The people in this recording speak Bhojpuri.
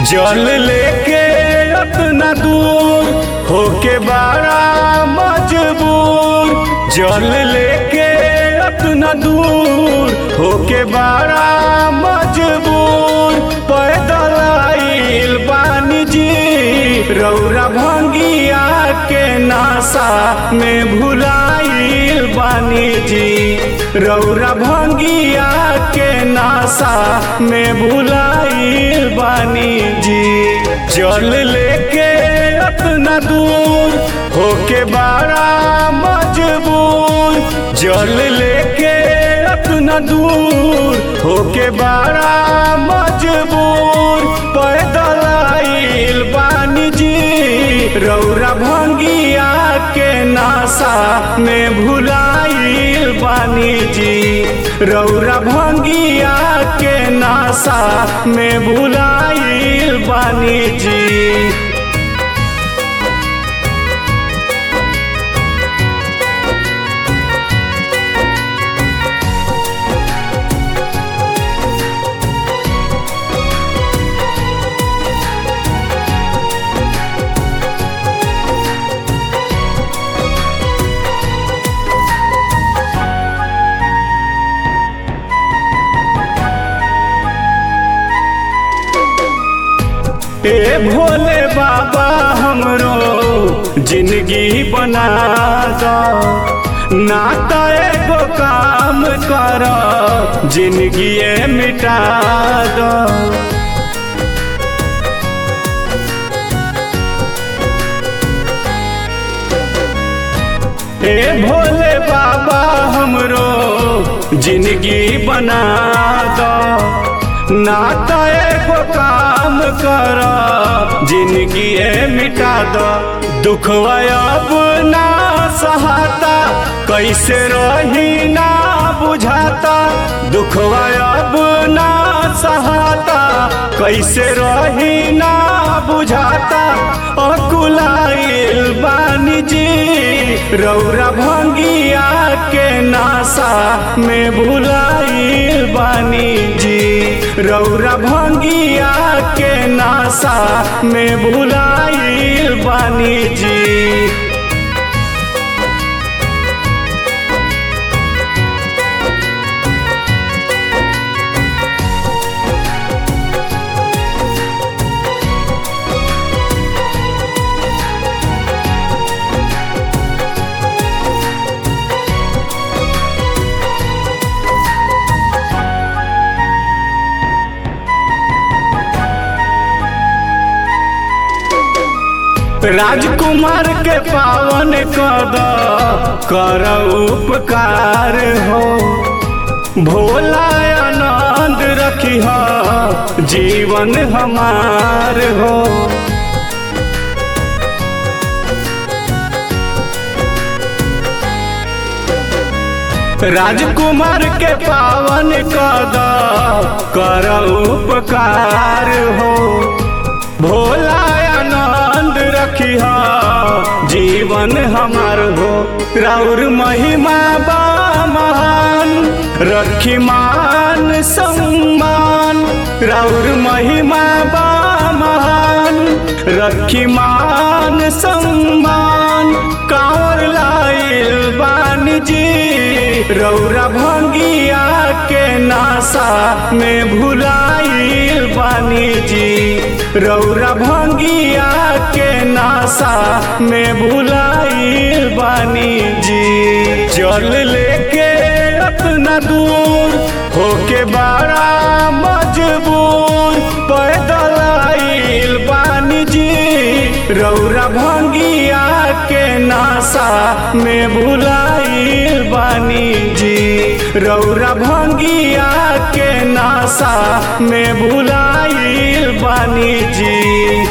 जल लेके अपना दूर होके बड़ा मजबूर जल लेके अपना दूर होके बड़ा मजबूर पैदल आइल बानी जी रौरा भंगिया के नासा में भुलाइल बानी जी रौरा भंगिया के नासा में भुलाइल बानी जी जल लेके अपना दूर होके बड़ा मजबूर जल लेके अपना दूर होके बड़ा मजबूर पैदल आइल बानी जी रौरा भंगिया के नासा में भुलाइल बानी जी रौरा भंगिया के नासा में भुलाइल बानी जी ए भोले बाबा हमरो जिंदगी बना दो नाता एगो काम कर जिंदगी मिटा दो ए भोले बाबा हमरो जिंदगी बना दो नाता एगो काम कर जिंदगी मिटा दो दुखवा अब ना सहाता कैसे रही ना बुझाता दुखवा अब ना सहाता कैसे रही ना बुझाता अकुलाइल बानी जी रौरा भंगिया के नासा में भुलाइल बानी जी रौरा भंगिया के नासा में भुलाइल बानी जी राजकुमार के पावन कद कर उपकार हो भोला आनंद रखी हो जीवन हमार हो राजकुमार के पावन कद कर उपकार हो भोला आनंद रखी जीवन हमार हो राउर महिमा बा महान रखी मान सम्मान राउर महिमा बा महान रखी मान सम्मान कांवर लाइल बान जी रौरा भंगिया के नासा में भुलाइल बानी जी रौरा भंगिया के नासा में भुलाइल बानी जी जल लेके अपना दूर होके बड़ा मजबूर पैदल आइल बानी जी रौरा भंगिया के नासा में भुलाइल बानी जी रौरा भंगिया के नासा में भुलाइल बानी जी